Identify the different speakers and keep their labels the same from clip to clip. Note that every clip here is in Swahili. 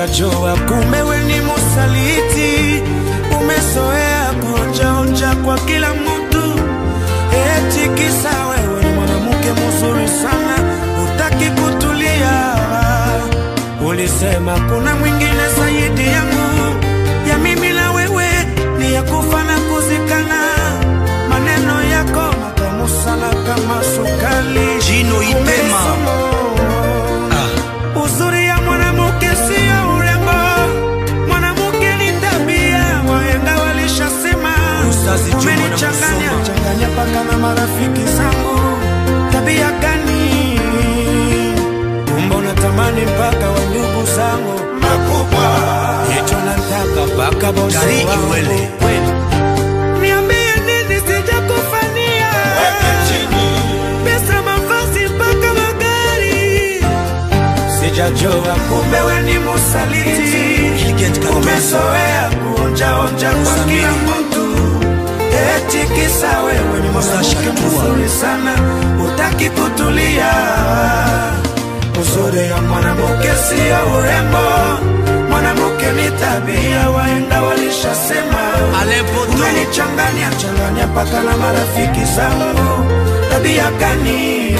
Speaker 1: Sijajua kumbe we ni musaliti, umezoea kuonjaonja kwa kila mtu, eti kisa wewe ni mwanamke mzuri sana, utaki kutulia. Ulisema kuna mwingine zaidi yangu, ya mimi na wewe ni ya kufa na kuzikana. Maneno yako matamu sana kama sukali.
Speaker 2: Jino Ipema.
Speaker 1: Umesoma.
Speaker 2: Ah,
Speaker 1: Uzuri ya mwanamke sio urembo, mwanamke ni tabia, wahenga walishasema.
Speaker 2: Ustazi Juma
Speaker 1: Umenichanganya
Speaker 2: Namusoma.
Speaker 1: changanya paka na marafiki zangu, tabia gani? Kumbe unatamani mpaka wa ndugu zangu makubwa, yetu nataka mpaka bosi
Speaker 2: Gari
Speaker 1: wangu.
Speaker 2: Iwele.
Speaker 1: Kweli. Niambie nini sijakufanyia? Pesa, mavazi mpaka magari Sijajua kumbe we ni musaliti,
Speaker 2: Gilgit Katonzo.
Speaker 1: umezoea kuonjaonja kwa
Speaker 2: Samiri.
Speaker 1: kila mtu, eti kisa wewe ni
Speaker 2: Musa
Speaker 1: mwanamke
Speaker 2: Shatua.
Speaker 1: mzuri sana, utaki kutulia. Uzuri ya mwanamke sio urembo, mwanamke ni tabia, wahenga walishasema.
Speaker 2: Aleppo tu.
Speaker 1: Umenichanganya changanya paka na marafiki zangu, tabia gani?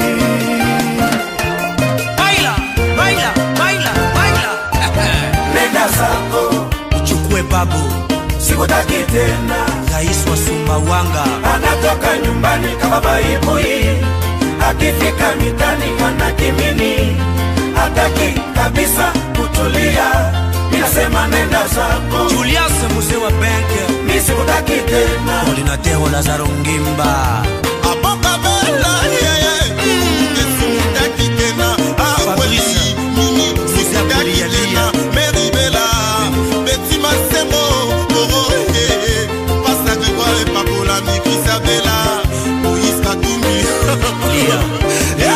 Speaker 2: baila, baila, baila, baila.
Speaker 1: Nenda zako,
Speaker 2: Uchukue babu,
Speaker 1: sikutaki tena.
Speaker 2: rais wa Sumbawanga.
Speaker 1: Anatoka nyumbani kama baibui, akifika mitani ana kimini, hataki kabisa kutulia. Ninasema nenda zako,
Speaker 2: Julius mzee wa benki.
Speaker 1: mi sikutaki tena.
Speaker 2: Ordinateur wa Lazaro Ngimba. Fabrice, Mzee Abdelialia. Lia, Lia.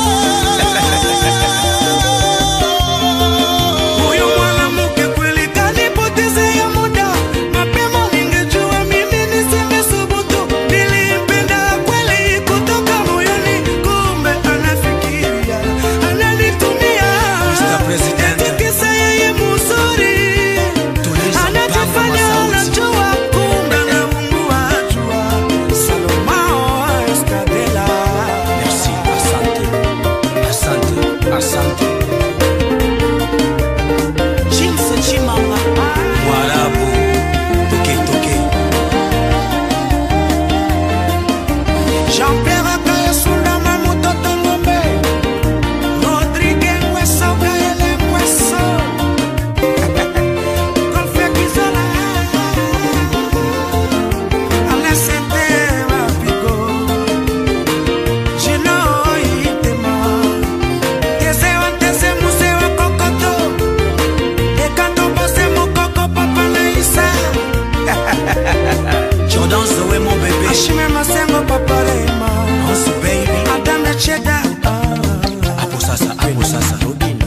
Speaker 1: Huyu mwanamke kweli kanipotezea muda, mapema ningejua mimi nisingesubutu. Nilimpenda kweli kutoka moyoni, kumbe anafikiria ananitumia.
Speaker 2: Mr. President.
Speaker 1: Eti kisa yeye mzuri,
Speaker 2: Tuliza mpango
Speaker 1: anajifanya
Speaker 2: wa sauti.
Speaker 1: anajua, kumbe anaungua jua. Salomao Escadela.
Speaker 2: Merci, asante. Asante, asante. Chimse Chimanga. Mwarabu. Toke, toke.
Speaker 1: Jean-Pierre Akayasunda Mamutoto Ngombe Rodrigue Ngweso Kaele Ngweso Golfia Kizola Alesete Mapigo Gino Itema Tesewa Tese Musewa Kokoto Ekanto Bose Mokoko Papa Naisa
Speaker 2: Jordan Zoé, mon bébé.
Speaker 1: Ashime Masengo Papa Rema
Speaker 2: Nancy, baby.
Speaker 1: Adame Cheda
Speaker 2: Hapo sasa, hapo sasa.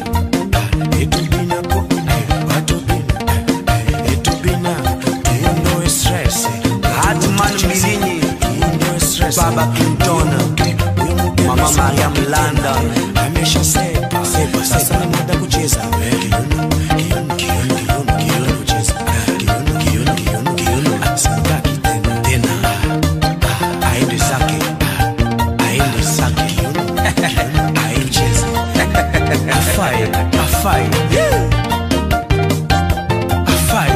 Speaker 2: Hatman Milinyi. Baba Clinton. Mama Maria Mlanda.
Speaker 1: Sepa, sasa ni muda kucheza Kiuno, kiuno, kiuno, kiuno, kiuno, kucheza. Kiuno, kiuno, kiuno, kiuno. Sitaki tena, tena.
Speaker 2: Aende zake. Aende zake.
Speaker 1: Kiuno, kiuno, aende cheza.
Speaker 2: Afai, afai. Afai.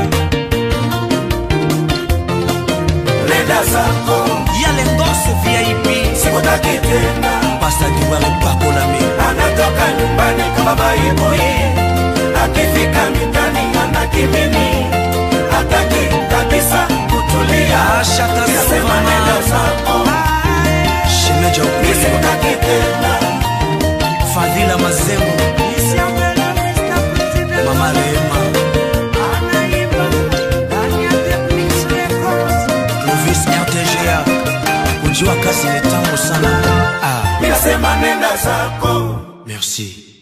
Speaker 1: Nenda zako,
Speaker 2: Yale ngose VIP.
Speaker 1: sikutaki tena.
Speaker 2: Pasta Diwale Pakolame.
Speaker 1: Anatoka nyumbani kama baibui, akifika mitani ana kimini, hataki kabisa kutulia.
Speaker 2: Ashaka
Speaker 1: Ninasema
Speaker 2: Sumama.
Speaker 1: nenda zako,
Speaker 2: Shemeja
Speaker 1: mi
Speaker 2: Upele.
Speaker 1: sikutaki tena.
Speaker 2: Fadhila Mazemo. Mama Rehema. Clovis RTGA. Kujua kazi ni tamu sana. Ah,
Speaker 1: Ninasema nenda zako
Speaker 2: merci.